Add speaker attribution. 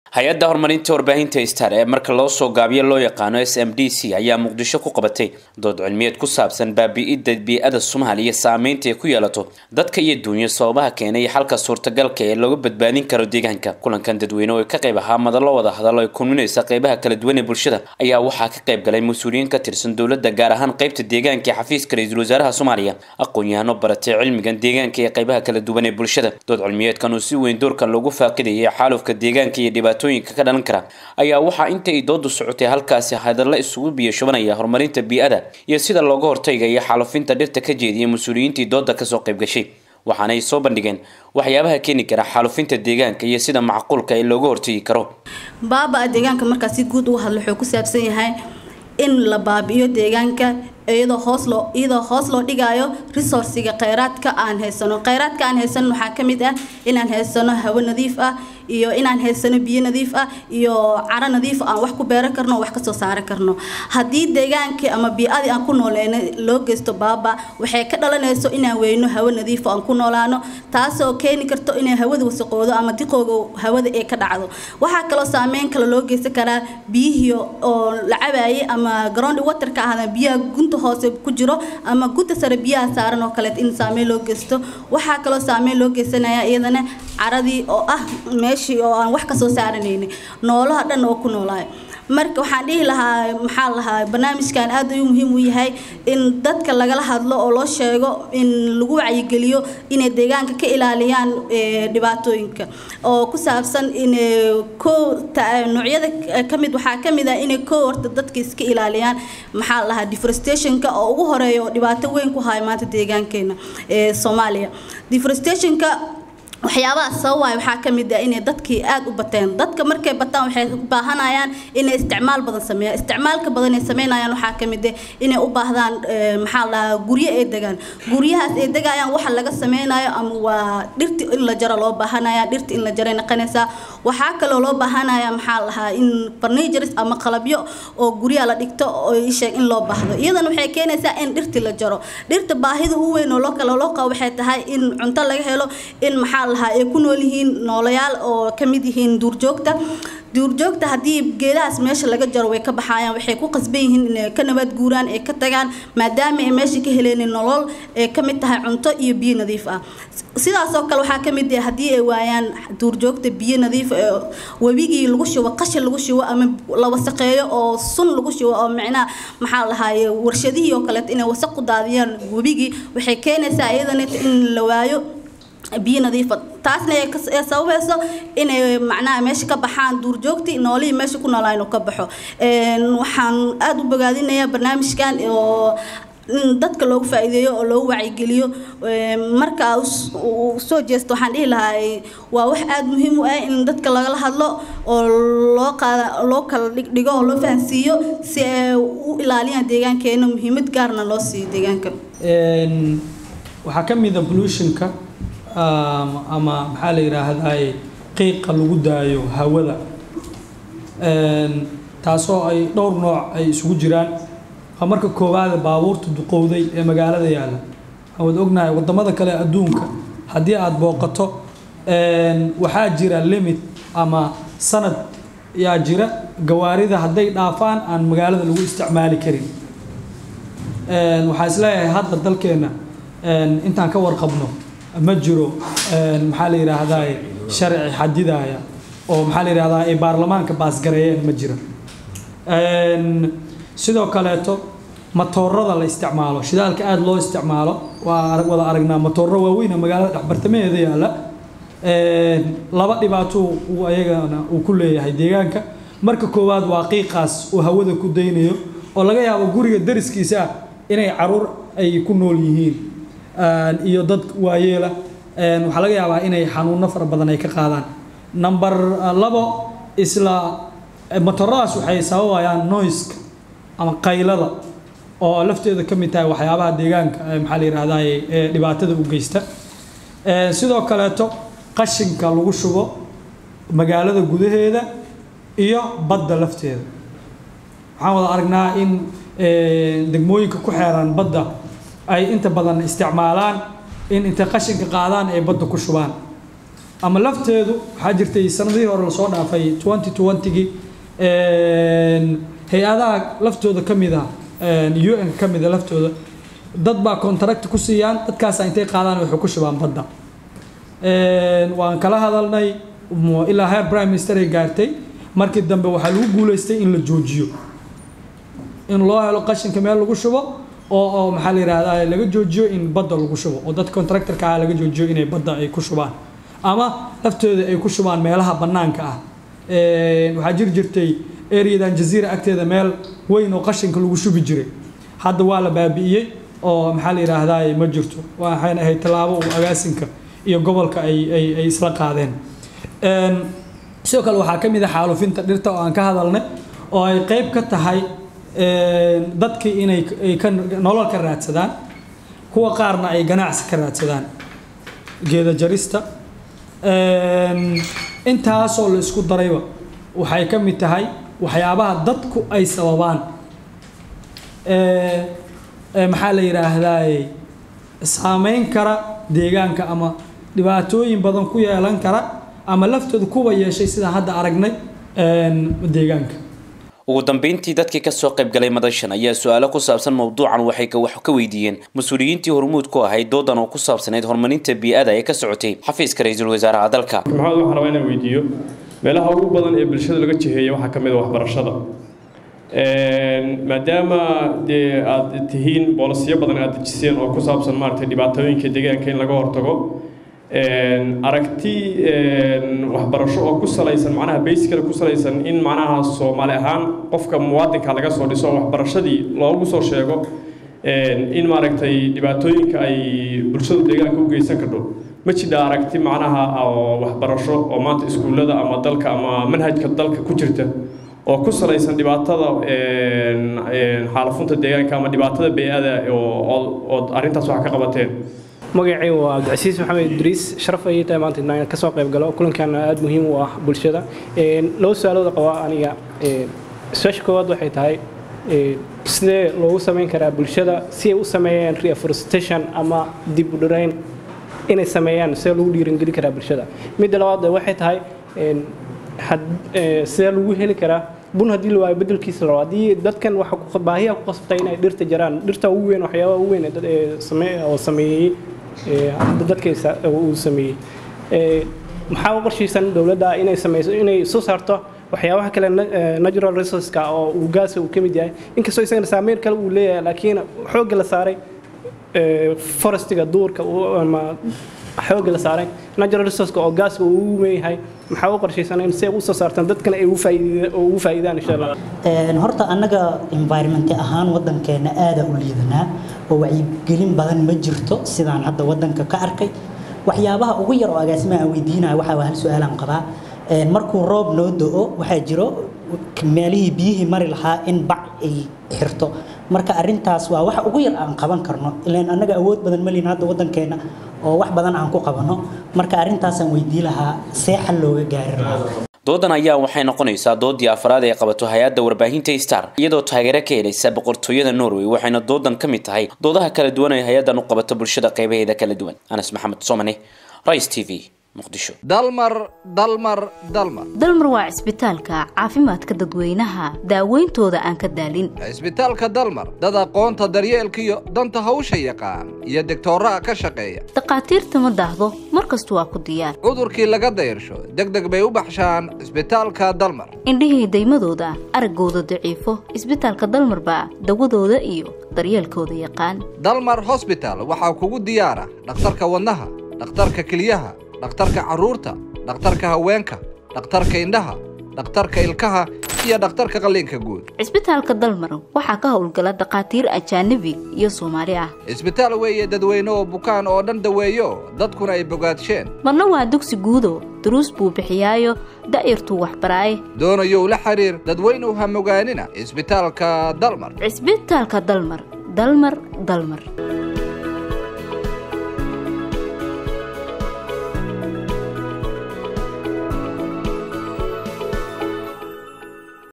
Speaker 1: hay-adda horumarinta warbaahinta star ee marka loo soo gaabiyo loo yaqaano s m d c ayaa muqdisho ku qabatay dood cilmiyeed ku saabsan baabi-idda bii-ada soomaaliya saameynta ay ku yeelato dadka iyo duunyo sababaha keenay xalka suurtagalka ee looga badbaadin karo deegaanka kulankan dadweyne oo ka qayb ahaa madalo wada hadalo ay kulminaysa qeybaha kala duwan ee bulshada ayaa waxaa ka qayb galay mas-uuliyiin ka tirsan dowladda gaar ahaan qeybta deegaanka ee xafiiska ra-iisul wasaaraha soomaaliya aqoon-yahano baratay cilmigan deegaanka ee qeybaha kala duwan ee bulshada dood cilmiyeedkan oo si weyn doorkan loogu faaqidayay xaalufka deegaanka iyo dhibaatooyinka ka dhalan kara ayaa waxaa inta ay doodu socotay halkaasi hadalla isugu biyo shubanaya horumarinta bii-ada iyo sida looga hortagaya xaalufinta dhirta ka jeediya mas-uuliyiintii dooda kasoo qayb gashay waxaanay soo bandhigeen waxyaabaha keeni kara xaalufinta deegaanka iyo sida macquulka ee looga hortagi karo
Speaker 2: baaba-a deegaanka markaa si guud uga hadla wuxuu ku saabsan yahay in la baabi'iyo deegaanka iyadoo hoos loo iyadoo hoos loo dhigaayo resourciga kheyraadka aan haysano kheyraadka aan haysano waxaa ka mid ah inaan haysano hawo nadiif ah iyo inaan haysano biyo nadiif ah iyo caro nadiif aan wax ku beeran karno oo wax kasoo saaran karno haddii deegaankii ama bii-adii aan ku nooleyna loo geysto baaba waxay ka dhalanayso inaan weyno hawo nadiif aan ku noolaano taasoo keeni karto inay hawada wasaqoodo ama diqooga hawada ee ka dhacdo waxaa kaloo saameyn kale loo geysan karaa biyihii oo la cabaayay ama ground waterka ahda biyaha gunta hoose ku jiro ama gunta sare biyaha saaran oo kaleet in saameyn loo geysto waxaa kaloo saameyn loo geysanaya iyadana caradii oo ah meeshii oo aan wax kasoo saaranayni noolaha dhan oo ku noolaayo marka waxaan dhihi lahaa maxaa lahaa barnaamijkan aad ayuu muhiim u yahay in dadka lagala hadlo oo loo sheego in lagu wacyigeliyo inay deegaanka ka ilaaliyaan dhibaatooyinka oo ku saabsan in ko noocyada kamid waxaa kamid ah inay ko horta dadka iska ilaaliyaan maxaa lahaa deforestationka oo ugu horeeya oo dhibaato weyn ku haya maanta deegaankeena ee soomaaliya deforestationka waxyaabaha sababaya waxaa ka mid ah inay dadkii aada u bateen dadka markay bataan waxay u baahanayaan inay isticmaal badan sameeyaan isticmaalka badan ay sameynayaan waxaa ka mid ah inay u baahdaan maxaa lahaa guryo ay degaan guryahaas ay degayaan waxa laga sameynayo ama waa dhirti in la jaro loo baahanaya dhirti in la jaray noqonaysaa waxaa kaloo loo baahanaya maxaa lahaa in furnitures ama qalabyo oo guryaha la dhigto oo isheeg in loo baahdo iyadana waxay keenaysaa in dhirti la jaro dhirta baahida u weyn oo loo kale loo qabo waxay tahay in cunto laga helo in maxaa lahaa ay ku nool yihiin noolayaal oo ka mid yihiin duurjoogta duurjoogta haddii geedahaas meesha laga jaro way ka baxayaan waxay ku qasban yihiin inay ka nabad guuraan ee ka tagaan maadaama ay meesha ka heleen nolol ee ka mid tahay cunto iyo biyo nadiif ah sidaas oo kale waxaa ka mid ah haddii ay waayaan duurjoogta biyo nadiif ee webigii lagu shubo qashin lagu shubo ama la wasaqeeyo oo sun lagu shubo oo micnaha maxaa lahaye warshadihii oo kaleeto inay wasaq ku daadiyaan webigii waxay keenaysaa iyadana in la waayo biyo nadiifa taasna ee sababayso inay macnaha meesha ka baxaan duurjoogtii noolihii meesha ku noolaa inuu ka baxo waxaan aada u bogaadinayaa barnaamijkan oo in dadka loogu faa'iideeyo oo loogu wacyigeliyo marka uu soo jeesto waxaan dhihi lahaa waa wax aada muhiim u ah in dadka lagala hadlo oo loo qaada loo kala dhigdhigo oo loo fahansiiyo si ay u ilaaliyaan deegaankeena muhiimad gaarna loo siiyo deegaanka
Speaker 3: waxaa ka mid a pollutionka ama maxaa la yidhaahdaay qiiqa lagu daayo hawada taasoo ay dhowr nooc ay isugu jiraan waa marka koowaada baabuurta duqowday ee magaalada yaalla waad ognahay wadamada kale adduunka haddii aada booqato waxaa jira limit ama sanad yaa jira gawaarida hadday dhaafaan aan magaalada lagu isticmaali karin waxaa isleeyahay hadda dalkeenna intaan ka warqabno ma jiro maxaa la yidhaahdaa sharci xadidaya oo maxaa la yidhahdaa ay baarlamaanka baasgareeyeen ma jira sidoo kaleeto matoorada la isticmaalo shidaalka aada loo isticmaalo waa wada aragnaa matooro waaweyn magaalada dhexbartamaheeda yaalla laba dhibaato uu ayagana uu ku leeyahay deegaanka marka koowaad waa qiiqaas uu hawada ku daynayo oo laga yaabo guriga dariskiisa ah inay caruur ay ku nool yihiin iyo dad waayeela waxaa laga yaabaa inay xanuuno fara badan ay ka qaadaan number labo isla motoradaas waxay sababayaan noiska ama qaylada oo lafteeda ka mid tahay waxyaabaha deegaanka maxaa la yidhahdaa ee dhibaatada u geysta sidoo kaleeto qashinka lagu shubo magaalada gudaheeda iyo badda lafteeda waxaan wada aragnaa in degmooyinka ku xeeran badda ay inta badan isticmaalaan in intay qashinka qaadaan ay badda ku shubaan ama lafteedu waxaa jirtay sanadihii hore lasoo dhaafay 2020gii hay-adaha laftooda ka mid ah un ka mid a laftooda dad baa contract ku siiyaan dadkaasa intay qaadaan waxay ku shubaan badda waan kala hadalnay ilaa heer prime minister ay gaartay markii dambe waxaa lagu guuleystay in la joojiyo in loo helo qashinka meel lagu shubo oo oo maxaa la yidhahdaa laga joojiyo in badda lagu shubo oo dadka contractorka ah laga joojiyo inay badda ay ku shubaan ama laftooda ay ku shubaan meelaha bannaanka ah waxaa jiri jirtay areadan jaziira agteeda meel weyn oo qashinka lagu shubi jiray hadda waa la baabi'iyey oo maxaa la yidhaahdaa ma jirto waxayna ahayd tallaabo uu agaasinka iyo gobolka ay ay ay isla qaadeen sidoo kale waxaa ka mid ah xaalufinta dhirta oo aan ka hadalnay oo ay qayb ka tahay dadkii inay ay ka nolol ka raadsadaan kuwa qaarna ay ganacsi ka raadsadaan geeda jarista intaasoo la isku darayba waxay ka mid tahay waxyaabaha dadku ay sababaan maxaa la yidhaahdaa saameyn kara deegaanka ama dhibaatooyin badan ku yeelan kara ama laftooda kuwa yeeshay sidaan hadda aragnay deegaanka
Speaker 1: ugu dambeyntii dadkii kasoo qaybgalay madashan ayaa su-aalo ku saabsan mowduucan waxay wax ka weydiiyeen mas-uuliyiintii hormuud ku ahayd doodan oo ku saabsanayd horumarinta bii-ada ee ka socotay xafiiska ra-iisul wasaaraha dalka
Speaker 4: maxamed waxaan rabaa inaan weydiiyo meelaha ugu badan ee bulshada laga jiheeya waxaa ka mid a waxbarashada maadaama dee aada tihiin boolisiyo badan aada dejiseen oo ku saabsan maaragtay dhibaatooyinka deegaanka in laga hortago aragti waxbarasho oo ku salaysan macnaha baysikada ku salaysan in macnaha soomaali ahaan qofka muwaadinka laga soo dhiso waxbarashadii loogu soo sheego in maaragtay dhibaatooyinka ay bulshadu deegaanka u geysan kardho ma jidha aragti macnaha oo waxbarasho oo maanta iskuullada ama dalka ama manhajka dalka ku jirta oo ku salaysan dhibaatada xaalafunta deegaanka ama dhibaatada bey-ada oo arrintaas wax ka qabateen
Speaker 5: magacay waa cabdicasiis maxamed idriis sharaf ayay tahay maanta inaan kasoo qayb galo kulankan aada muhiim u ah bulshada laba su-aalooda qabaa aniga su-aasha koowaad waxay tahay sidee loogu samayn karaa bulshada si ay u sameeyaan reforestation ama dib u dhirayn inay sameeyaan sidee lagu dhiirangeli karaa bulshada midda labaad waxay tahay sidee lagu heli karaa bun haddii la waayo bedelkiisa la rabo haddii dadkan waxa baahiya ku qasbtay inay dhirta jaraan dhirta ugu weyn waxyaabaha ugu weyn oo sameeyey dadka uu sameeyey maxaa u qorshaysan dowladda inay sameyso inay soo saarto waxyaabaha kale natural resourceska oo uu gaasa uu ka mid yahay inkastoo isagana saameyn kale uu leeyahay laakiin xoogga la saaray forestiga duurka ama xoogga la saaray natural resourceka oo gaaska uu ugu weynyahay maxaa u qorshaysan in si ay u soo saartaan dadkana ay ugu faa'iidaan insha allah
Speaker 6: horta annaga environment ahaan waddankeena aada u liidanaa oo wacyigelin badan ma jirto sidaan hadda waddanka ka arkay waxyaabaha ugu yar oo agaasimaha aan weydiinaya waxaa hal su-aalaan qabaa markuu roob noo do-o waxaa jiro meelihii biyihii mari lahaa in bac ay xirto marka arintaas waa waxa ugu yar aan qaban karno ilaan annaga awood badan malin hadda waddankeena oo wax badan aan ku qabano marka arrintaasaan weydii lahaa see xal looga gaari lahaa
Speaker 1: doodan ayaa waxay noqonaysaa doodii afraad ee qabato hay-adda warbaahinta star iyadoo taageero ka helaysa boqortooyada norway waxayna doodan ka mid tahay doodaha kala duwan ee hay-addan u qabato bulshada qaybaheeda kala duwan anas maxamed somane rice t v muqdisho
Speaker 7: dalmar dalmar dalmar
Speaker 8: dalmar waa cisbitaalka caafimaadka dadweynaha daaweyntooda aan ka daalin
Speaker 7: cisbitaalka dalmar dad aqoonta daryeelkiyo danta hawsha yaqaan iyo degtooraha ka shaqeeya
Speaker 8: dhakhaatiirta ma daahdo mar kastu waa ku diyaar
Speaker 7: cudurkii laga dayrsho deg deg bay u baxshaan cisbitaalka dalmar
Speaker 8: indhihii daymadooda araggooda daciifo cisbitaalka dalmar baa dawadooda iyo daryeelkooda yaqaan
Speaker 7: dalmar hosbital waxaa kugu diyaara dhakhtarka wadnaha dhakhtarka keliyaha dhakhtarka carruurta dhakhtarka haweenka dhakhtarka indhaha dhakhtarka ilkaha iyo dhakhtarka qalliinka guud
Speaker 8: cisbitaalka dalmar waxaa ka howlgala dhakhaatiir ajaanabi iyo soomaali ah
Speaker 7: cisbitaal weeye dadweyne oo bukaan oo dhan daweeyo dadkuna ay bogaadsheen
Speaker 8: marna waa dugsi guudo duruus buu bixiyaayo da'yartuu waxbaraaye
Speaker 7: doonayow la xiriir dadweynuw ha mogaanina cisbitaalka dalmar
Speaker 8: cisbitaalka dalmar dalmar dalmar